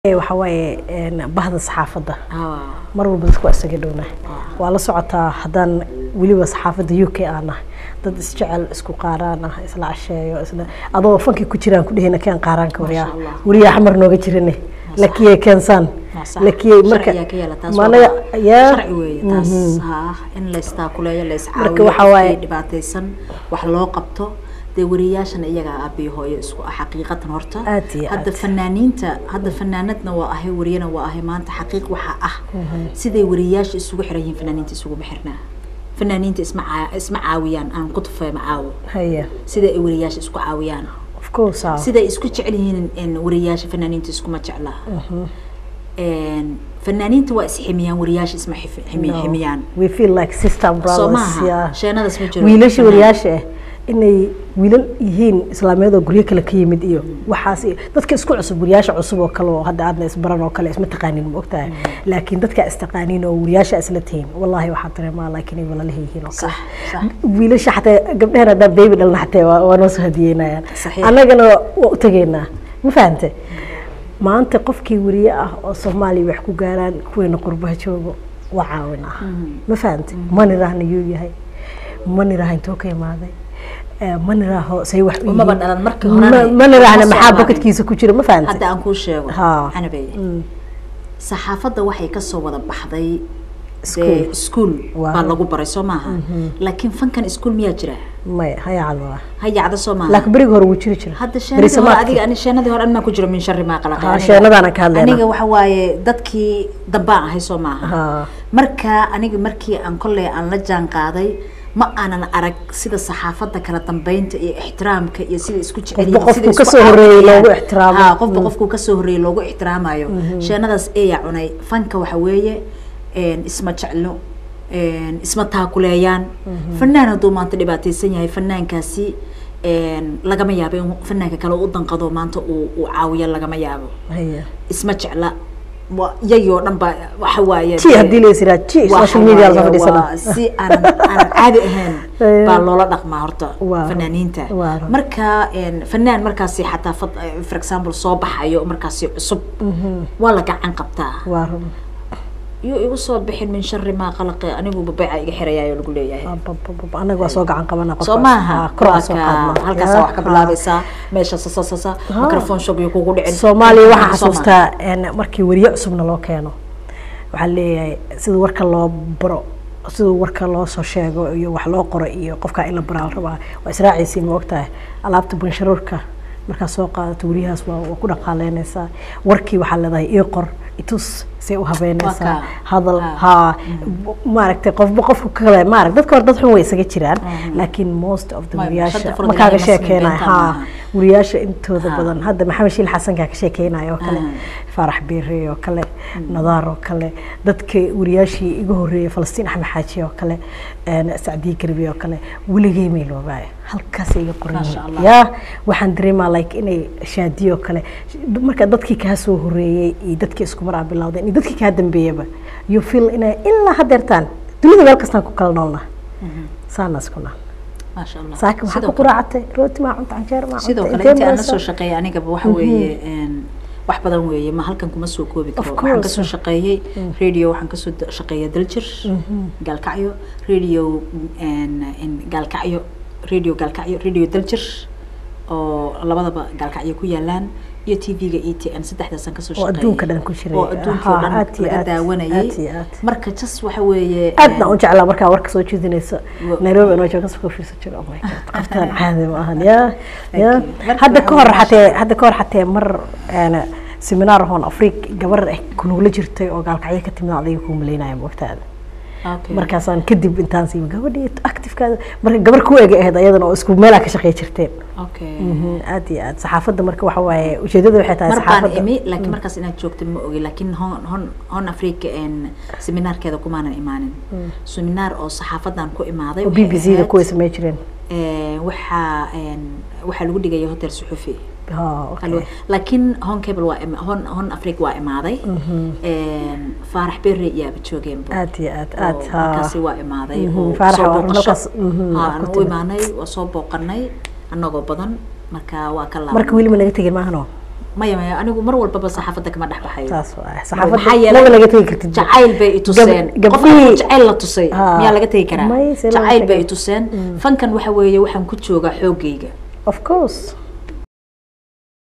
waxa waaye bahda saxaafadda mar walba dadku waa isaga dhowna waa la socotaa haddaan weliba saxaafadda u k aan nahay dad isjecel isku qaaraan ah isla casheeyo isla adoo fankii ku jiraan ku dhehina keen qaaraanka waryaa weliyaa xamar nooga jirane lakiyay keensaan lakiyay marka managa yaa in laystaakuleeyo Marka waxaa waaye- layscaawiyo dhibaataysan wax loo qabto dee wariyaashana iyagaa aabiyo hooyo isku ah xaqiiqatan horta Aad iyo hadda aad. fanaaniinta hadda fanaanadna waa ahay wariyana waa ahay maanta xaqiiq waxaa ah siday wariyaasha isugu xiran yihiin fanaaniinta isuguma xirnaa fanaaniinta isma caa- isma caawiyaan aan ku tufay ma caawo haya sida ay wariyaasha isku caawiyaan of course ah siday isku jecel yihiin in wariyaasha fanaaniinta iskuma jeclaa Een, fanaaniinta waa isximiyaan wariyaasha isma xif- ximi- No. ximiyaan we feel like sister soo brothers maaha yeah. sheenadaas ma jiro wiilasha wariyaasha ah inay wiilal yihiin islaamiyad oo guryo kale ka yimid iyo waxaas iyo dadka isku cusub wariyaasha cusub oo kale oo hadda aadna isbaran oo kale isma taqaanin ma ogtahay laakiin dadka istaqaanin oo wariyaasha isla tihiin wallahi waxaa dareemaa laakiin ay walalaha yihiin oo kale sax sax wiilasha xataa gabdhahan haddaan baby dhalna xataa waa waa noo soo hadiyeynayaan Saxiix. annagana waa u tegaynaa ma fahante maanta qofkii wariye ah oo soomaaliya wax ku gaaraan kuweena qurbaha joogo waa caawinaa ma fahante ma niraahna yuu yahay ma niraaha intoo ka imaaday Eh, ma niraaho say wax u Umaba yihiin. dhalan markii Ma- horena ma niraahna uma soo maxaa imaanin. bokadkiisa ku jira ma fahante hadda aan kuu sheego Ha. canabey Mm. saxaafadda waxay kasoo wada baxday School. dee iskuul Waa. baa lagu baray soo maaha laakiin fankan iskuul miyaa jira maya hayacada hayacda soo maaha laakiin berigi hore wuu jiri jira hadda sheenadii hore Berisamaadkii. adiga ani sheenadii hore anmaa ku jiro min shari maa qalaqa Ha, Aniga- sheenadaana ka hadlaynaa. aniga waxa waaye dadkii dambaan ahay soo maaha Ha. marka aniga markii aan kolley aan la jaan qaaday ma aanan arag sida saxaafadda kala dambeynta iyo ixtiraamka iyo sida isku jecel Qofba yihiin, qofkuu sida isku kasoo horreeyay caawinayaan. loogu ixtiraamo. Ha, qofba qofkuu kasoo horreeyay loogu ixtiraamayo sheenadaas eeyaa cunay fanka waxa weeye een, isma jeclo een, isma taakuleeyaan fanaan hadduu maanta dhibaataysan yahay fanaankaasi een, lagama yaabo in fanaanka kale u danqado maanta uu uu caawiyo lagama yaabo haya isma jecla wa- iyagii oo dhan ba waxa waaye ji haddii la yisiraa ji waxa social media la waaye fadhiisana waa si aanan aanan caadi ahayn Eh. baa loola dhaqmaa horta Waa. fanaaniinta Waa. marka een, fanaan markaasi xataa fad- eh, for example soo baxayo markaasi cusub waa la gacan qabtaa waa run iyo igu soo bixin min shari maa qalaqi anigu babeeca iga xirayayo lagu leeyahay Abababab, anaga waa soo gacan qabana soo maaha kor aan soo Waa qaadna ka- halkaasaa wax ka bilaabaysaa meesha sasasasa Ha. microphone shog iyo kugu dhicin soomaaliya waxaa Soo maaha. xasuustaa een, markii weriye cusubna loo keeno waxaa leeyahay sida warka loo baro sida warka loo soo sheego iyo wax loo qoro iyo qofkaa in la baraa la rabaa waa israaciisii ma ogtahay alaabta bunsharuurka markaa soo qaadato weriyahaas waa waa ku dhaqaaleynaysaa warkii waxaa leedahay ii qor itus say u habeynaysaa Waa kaa. hadal Ha. haa maaragtay qofba qofku kale maarag dadka hore dad xun way isaga jiraan laakiin most of the Ma- weriyaasha shanta furad ma kaaga ilaahay ma siin sheekeenayo beentaan haa maaha. weriyaasha intooda Ha. badan hadda maxamed shiil xasankaa ka sheekeynayo oo kale Ah. faarax biire oo kale nadaar oo kale dadka weriyaashii iga horeeyay falastiin axmed xaaji oo kale een, sacdiye garbi oo kale weligay may loobaayo halkaas iga qoran Masha yihiin. Allah. yaa waxaan dareemaa like inay shaadiyo kale marka dadkii kaa soo horeeyey iyo dadkii isku mar aa bilowdeen iyo dadkii kaa dambeeyaba you feel inay ilaa hadeertaan dunida meel kastaan ku kala noolnaa saanaas ku naal maasha allah saakin waxaa Sidoo ku kale- quraacatay rooti maa cunta canjeer maa sidoo cunta kale intii aan la maraysaa? soo shaqeeyay anigaba waxa weeye een, wax badan weeye ma halkan kuma soo koobi karo Of waxaan course. kasoo shaqeeyey radio waxaan kasoo da- shaqeeya daljir gaalkacyo radio een, een, gaalkacyo radio gaalkacyo radio daljir oo labadaba gaalkacyo ku yaalaan iyo tv-ga e t n saddexdaasaan kasoo Oo shaqeeyay adduunka dhan ku jiray. oo adduunka oo Aha, dhan aad iyo laga aad, daawanayay aad iyo aad. marka jas waxa weeye aadna een, u jeclaa markaa warka soo jeedinayso Wa- nairobi anoo jooga kasoo fiirsan jiro oh my god qoftaan caadi ma ahan ya ya Thank you. Marka hadda waxa ka hor weeye xatee hadda ka hor xatee mar een, seminar hoon afriik gabar eh kunuula jirtay oo gaalkacyo ka timid adiga kuu malaynaya moogtaada okay. markaasaan kadib intaan siima gabadhii actifekaada marka gabar ku ega ahayd ayadana oo isku meelaa ka shaqey jirteen okay. Mhm, aad iyo aad saxaafadda marka waxa waaye ujeedada waxay tahay mar baan saxaafadda imi laakiin markaas inaad joogta ma ogi laakiin hon hon hon africa een seminaarkeeda kumaanan imaanin seminaar oo saxaafadan ku imaaday oo b waxay b c da ahayd, kuway samey jireen ee, waxaa een waxaa lagu dhigaya hotel suxufi ha okay Alwa- laakiin hon cable waa ima- hon hon africa waa imaaday een faarax berre iyaaba joogeenba aad iyo aad oo aad ha markaasi waa imaaday Mhm, oo Faarax soo waa booqasho. halkaas, mhm, Ha, waa aan ku u timid. imaanay waa soo booqanay annagoo badan marka waa ka marka laabanay weli ma naga tegin maahano maya maya anigu mar walbaba saxaafadda kama dhex baxayo saas waay maxaa saxaafadda yeelay laba laga tegi kartid jacayl bay i tuseen Gab- qofka gabdhihii- jacayl la tusay Haa. miyaa laga tegi karaa May, see lama jacayl bay tegi. i tuseen fankan waxa weeye waxaan ku joogaa xoogayga of course